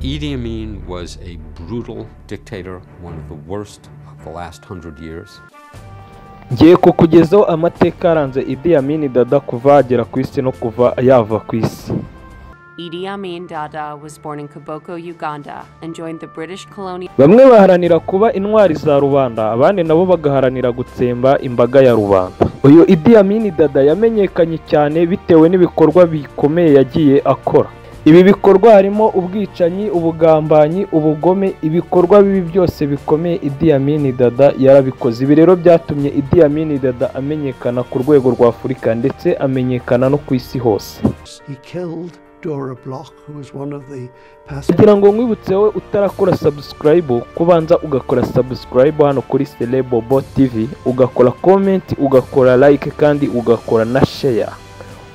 Idi Amin was a brutal dictator, one of the worst of the last hundred years. ngiye kukugezaho amateka yaranze Idi Amin Dada kuva yagera ku isi no kuva yava ku isi Idi Amin Dada was born in Kiboko, Uganda, and joined the British colonial bamwe baharanira kuba intwari za rubanda abandi nabo bagaharanira gutsemba imbaga ya rubanda uyu Idi Amin Dada yamenyekanye cyane bitewe n'ibikorwa bikomeye yagiye akora ibi bikorwa harimo ubwicanyi ubugambanyi ubugome ibikorwa bibi byose bikomeye Idi Amin Dada yarabikoze ibi rero byatumye Idi Amin Dada amenyekana ku rwego rwa Afurika ndetse amenyekana no ku isi hose He killed Dora Bloch, who was one of the kugira ngo nkwibutse wowe utarakora sabusikarayibu kubanza ugakora sabusikarayibu hano kuri serebobo tivi ugakora komenti ugakora layike kandi ugakora na sheya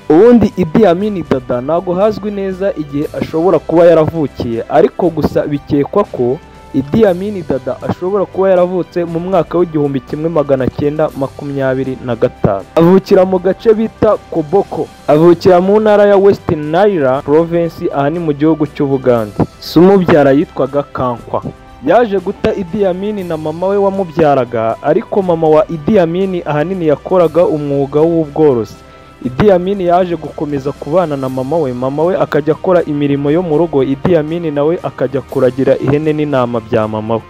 ubundi idi amini dada ntabwo hazwi neza igihe ashobora kuba yaravukiye ariko gusa bikekwa ko idi amini dada ashobora kuba yaravutse mu mwaka w'igihumbi kimwe magana cyenda makumyabiri na gatanu avukira mu gace bita koboko avukira mu ntara ya west nile province aha ni mu gihugu cy'ubugande si umubyara yitwaga kankwa yaje guta idi amini na mama we wamubyaraga ariko mama wa idi amini ahanini yakoraga umwuga w'ubworozi Idi Amin yaje gukomeza kubana na mama we mama we akajya akora imirimo yo mu rugo Idi Amin nawe akajya kuragira ihene n'intama bya mama we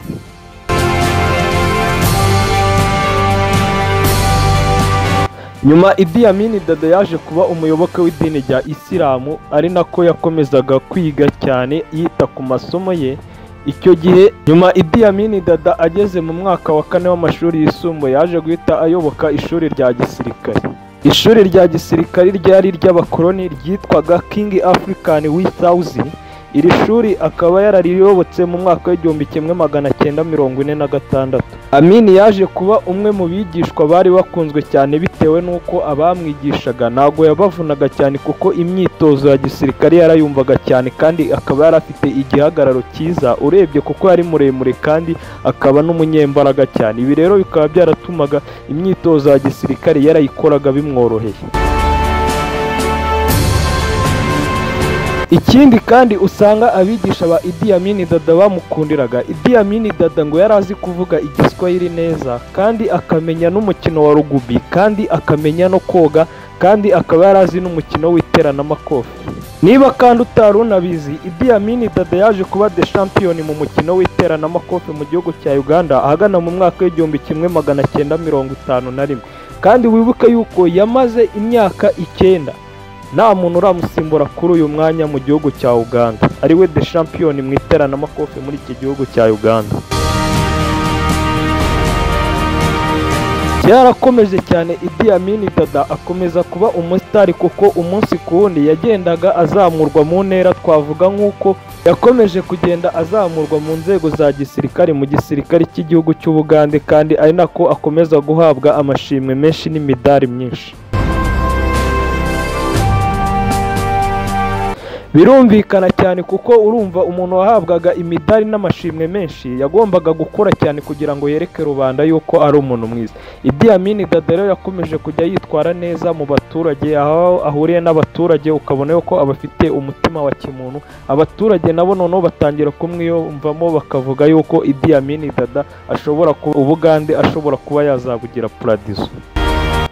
nyuma Idi Amin Dada yaje kuba umuyoboke w'idini rya Isilamu ari nako yakomezaga kwiga cyane yita ku masomo ye icyo gihe nyuma Idi Amin Dada ageze mu mwaka wa kane w'amashuri yisumbuye yaje guhita ayoboka ishuri rya gisirikare ishuri rya gisirikare ryari iry'abakoloni ryitwaga King African Withouse iri shuri akaba yarariyobotse mu mwaka w'igihumbi kimwe magana cyenda mirongo ine na gatandatu amini yaje kuba umwe mu bigishwa bari bakunzwe cyane bitewe n'uko abamwigishaga ntabwo yabavunaga cyane kuko imyitozo ya gisirikare yarayumvaga cyane kandi akaba yari afite igihagararo cyiza urebye kuko yari muremure kandi akaba n'umunyembaraga cyane ibi rero bikaba byaratumaga imyitozo ya gisirikare yarayikoraga bimworoheye ikindi kandi usanga abigisha ba Idi Amin Dada bamukundiraga Idi Amin Dada ngo yari azi kuvuga igiswahili neza kandi akamenya n'umukino wa rugubi kandi akamenya no koga kandi akaba yari azi n'umukino w'iteramakofe niba kandi utari unabizi Idi Amin Dada yaje kuba de shampiyoni mu mukino w'iteramakofe mu gihugu cya Uganda ahagana mu mwaka w'igihumbi kimwe magana cyenda mirongo itanu na rimwe kandi wibuke yuko yamaze imyaka icyenda nta muntu uramusimbura kuri uyu mwanya mu gihugu cya uganda ariwe de shampiyoni mu iteramakofe muri iki gihugu cya uganda byarakomeje cyane idi amini dada akomeza kuba umusitari kuko umunsi ku wundi yagendaga azamurwa mu ntera twavuga nk'uko yakomeje kugenda azamurwa mu nzego za gisirikare mu gisirikare cy'igihugu cy'ubugande kandi ari nako akomeza guhabwa amashimwe menshi n'imidari myinshi birumvikana cyane kuko urumva umuntu wahabwaga imidari n'amashimwe menshi yagombaga gukora cyane kugira ngo yereke rubanda yuko ari umuntu mwiza Idi Amin Dada rero yakomeje kujya yitwara neza mu baturage aho ahuriye n'abaturage ukabona yuko abafite umutima wa kimuntu abaturage nabo noneho batangira kumwiyumvamo bakavuga yuko Idi Amin Dada ashobora kuba ubugande ashobora kuba yazabugira paradizo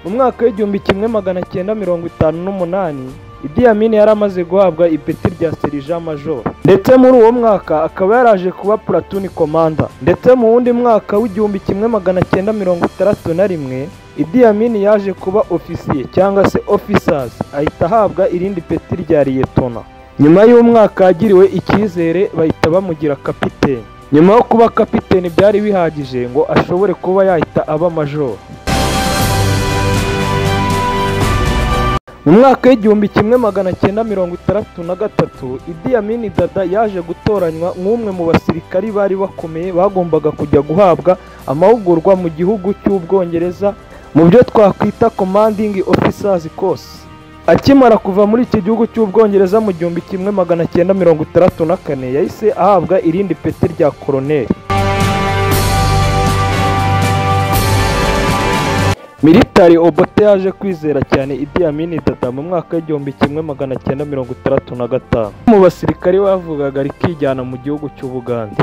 mu mwaka w'igihumbi kimwe magana cyenda mirongo itanu n'umunani Idi Amin yari amaze guhabwa ipeti rya serija major ndetse muri uwo mwaka akaba yaraje kuba platuni komanda ndetse mu wundi mwaka w'igihumbi kimwe magana cyenda mirongo itandatu na rimwe Idi Amin yaje kuba ofisiye cyangwa se officers ahita ahabwa irindi peti rya liyetona nyuma y'umwaka yagiriwe icyizere bahita bamugira kapiteni nyuma yo kuba kapiteni byari bihagije ngo ashobore kuba yahita aba major mu mwaka w'igihumbi kimwe magana cyenda mirongo itandatu na gatatu idi amini dada yaje gutoranywa nk'umwe mu basirikari bari bakomeye bagombaga kujya guhabwa amahugurwa mu gihugu cy'ubwongereza mu byo twakwita commanding officers course akimara kuva muri iki gihugu cy'ubwongereza mu gihumbi kimwe magana cyenda mirongo itandatu na kane yahise ahabwa irindi peti rya koroneri militari obote yaje kwizera cyane Idi Amin Dada mu mwaka w'igihumbi kimwe magana cyenda mirongo itandatu na gatanu mu basirikare bavugaga rikijyana mu gihugu cy'Ubugande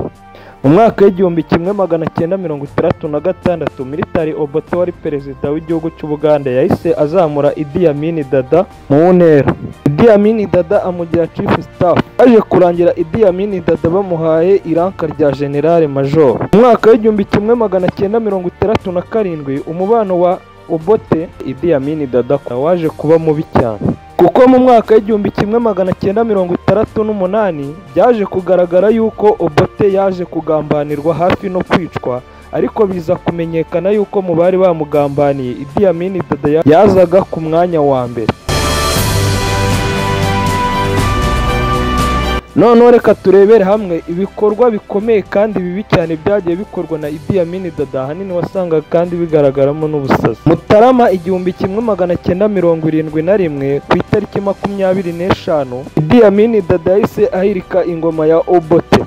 mu mwaka w'igihumbi kimwe magana cyenda mirongo itandatu na gatandatu militari obote wari perezida w'igihugu cy'Ubugande yahise azamura Idi Amin Dada mu ntera Idi Amin Dada amugira chief staff aje kurangira Idi Amin Dada bamuhaye iranka rya generale major mu mwaka w'igihumbi kimwe magana cyenda mirongo itandatu na karindwi umubano wa Obote Idi Amin Dada waje kuba mubi cyane kuko mu mwaka w'igihumbi kimwe magana cyenda mirongo itandatu n'umunani byaje kugaragara yuko Obote yaje kugambanirwa hafi no kwicwa ariko biza kumenyekana yuko mu bari bamugambaniye Idi Amin Dada ya- yazaga ku mwanya wa mbere noneho reka turebere hamwe ibikorwa bikomeye kandi bibi cyane byagiye bikorwa na Idi Amin Dada ahanini wasangaga kandi bigaragaramo n'ubusazi Mutarama igihumbi kimwe magana cyenda mirongo irindwi na rimwe ku itariki makumyabiri n'eshanu Idi Amin Dada yahise ahirika ingoma ya Obote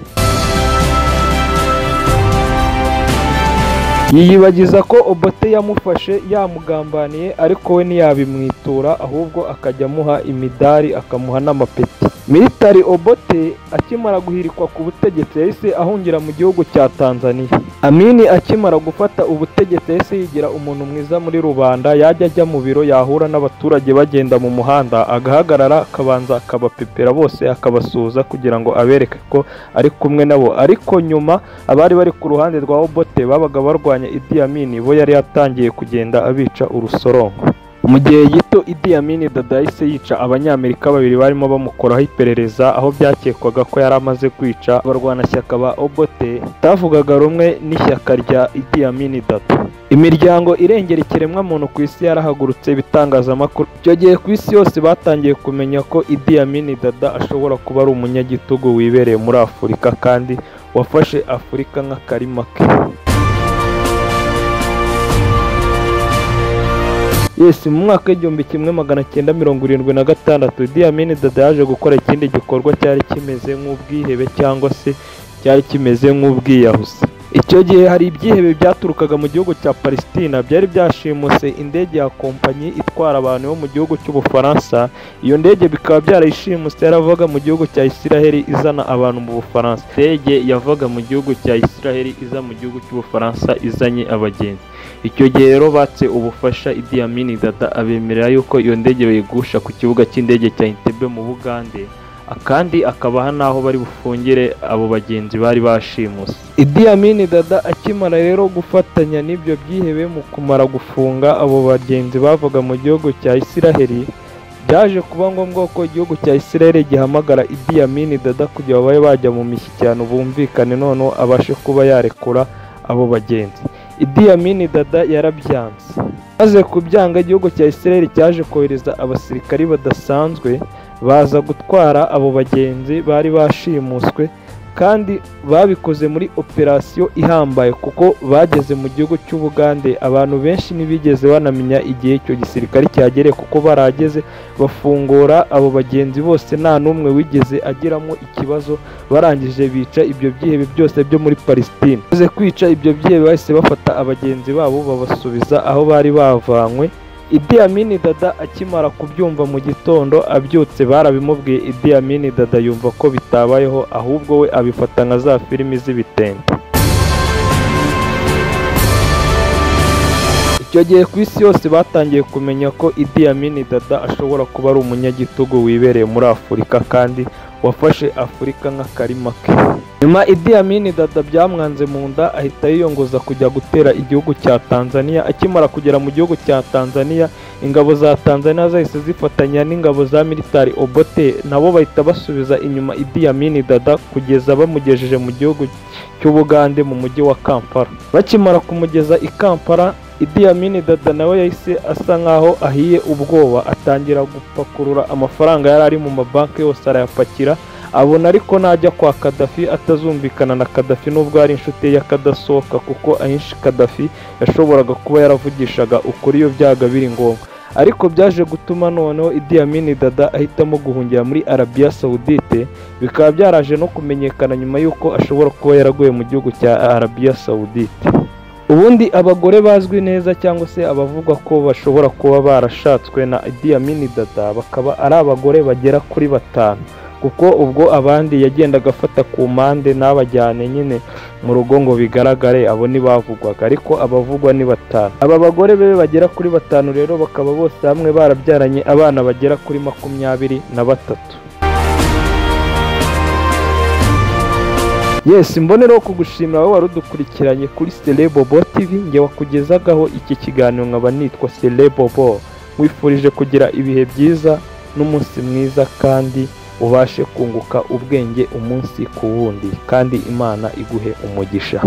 yiyibagiza ko Obote yamufashe yamugambaniye ariko we ntiyabimwitura ahubwo akajya amuha imidari akamuha n'amapeti militari Obote akimara guhirikwa ku butegetsi yahise ahungira mu gihugu cya Tanzania Amini akimara gufata ubutegetsi yahise yigira umuntu mwiza muri rubanda yajya ajya mu biro yahura n'abaturage bagenda mu muhanda agahagarara akabanza akabapepera bose akabasuhuza kugira ngo abereke ko ari kumwe nabo ariko nyuma abari bari ku ruhande rwa Obote babaga barwanya Idi Amin bo yari yatangiye kugenda abica urusorongo mu gihe gito Idi Amin Dada yahise yica abanyamerika babiri barimo bamukoraho iperereza aho byakekwaga ko yari amaze kwica abarwanashyaka ba Obote batavugaga rumwe n'ishyaka rya Idi Amin Dada imiryango irengera ikiremwamuntu ku isi yarahagurutse ibitangazamakuru icyo gihe ku isi yose batangiye kumenya ko Idi Amin Dada ashobora kuba ari umunyagitugu wibereye muri Afurika kandi wafashe Afurika nk'akarima ke Yes, mu mwaka w'igihumbi kimwe magana cyenda mirongo irindwi na gatandatu Idi Amin Dada yaje gukora ikindi gikorwa cyari kimeze nk'ubwihebe cyangwa se cyari kimeze nk'ubwiyahuzi icyo gihe hari ibyihebe byaturukaga mu gihugu cya Palestina byari byashimuse indege ya kompanyi itwara abantu bo mu gihugu cy'Ubufaransa iyo ndege bikaba byarayishimuse yaravaga mu gihugu cya Isiraheli izana abantu mu Bufaransa indege yavaga mu gihugu cya Isiraheli iza mu gihugu cy'Ubufaransa izanye abagenzi icyo gihe rero batse ubufasha Idi Amin Dada abemerera yuko iyo ndege bayigusha ku kibuga cy'indege cya Entebbe mu Bugande akandi akabaha n'aho bari bufungire abo bagenzi bari bashimuse Idi Amin Dada akimara rero gufatanya n'ibyo byihebe mu kumara gufunga abo bagenzi bavaga mu gihugu cya Isiraheli byaje kuba ngombwa ko igihugu cya Isiraheli gihamagara Idi Amin Dada kugira ngo babe bajya mu mishyikirano bumvikane noneho abashe kuba yarekura abo bagenzi Idi Amin Dada yarabyanze maze kubyanga igihugu cya Isiraheli cyaje kohereza abasirikari badasanzwe baza gutwara abo bagenzi bari bashimuswe kandi babikoze muri operasiyo ihambaye kuko bageze mu gihugu cy'Ubugande abantu benshi ntibigeze banamenya igihe icyo gisirikare cyagereye kuko barageze bafungura abo bagenzi bose nta n'umwe wigeze agiramo ikibazo barangije bica ibyo byihebe byose byo muri Palestine maze kwica ibyo byihebe bahise bafata abagenzi babo babasubiza aho bari bavanywe Idi Amin Dada akimara kubyumva mu gitondo abyutse barabimubwiye Idi Amin Dada yumva ko bitabayeho ahubwo we abifata nka za filimi z'ibitente icyo gihe ku isi yose batangiye kumenya ko Idi Amin Dada ashobora kuba ari umunyagitugu wibereye muri Afurika kandi wafashe Afurika nk'akarima ke nyuma Idi Amin Dada byamwanze mu nda ahita yiyongoza kujya gutera igihugu cya Tanzania akimara kugera mu gihugu cya Tanzania ingabo za Tanzania zahise zifatanya n'ingabo za militari Obote nabo bahita basubiza inyuma Idi Amin Dada kugeza bamugejeje mu gihugu cy'Ubugande mu mujyi wa Kampala bakimara kumugeza i Kampala Idi Amin Dada nawe yahise asa nkaho ahiye ubwoba atangira gupakurura amafaranga yari ari mu mabanki yose arayapakira abona ariko najya kwa Kadafi atazumvikana na Kadafi nubwo ari inshuti ye y'akadasohoka kuko ahenshi Kadafi yashoboraga kuba yaravugishaga ukuri iyo byaga biri ngombwa ariko byaje gutuma noneho Idi Amin Dada ahitamo guhungira muri Arabia Saudite bikaba byaraje no kumenyekana nyuma y'uko ashobora kuba yaraguye mu gihugu cya Arabia Saudite ubundi abagore bazwi neza cyangwa se abavugwa ko bashobora kuba barashatswe na Idi Amin Dada bakaba ari abagore bagera kuri batanu kuko ubwo abandi yagendaga afata ku mpande n'abajyane nyine mu rugo ngo bigaragare abo ntibavugwaga ariko abavugwa ni batanu aba bagore be bagera kuri batanu rero bakaba bose hamwe barabyaranye abana bagera kuri makumyabiri na batatu yes mbonereho kugushimira wowe wari udukurikiranye kuri Celebobo TV nge wakugezagaho iki kiganiro nkaba nitwa Celebobo nkwifurije kugira ibihe byiza n'umunsi mwiza kandi ubashe kunguka ubwenge umunsi ku wundi kandi imana iguhe umugisha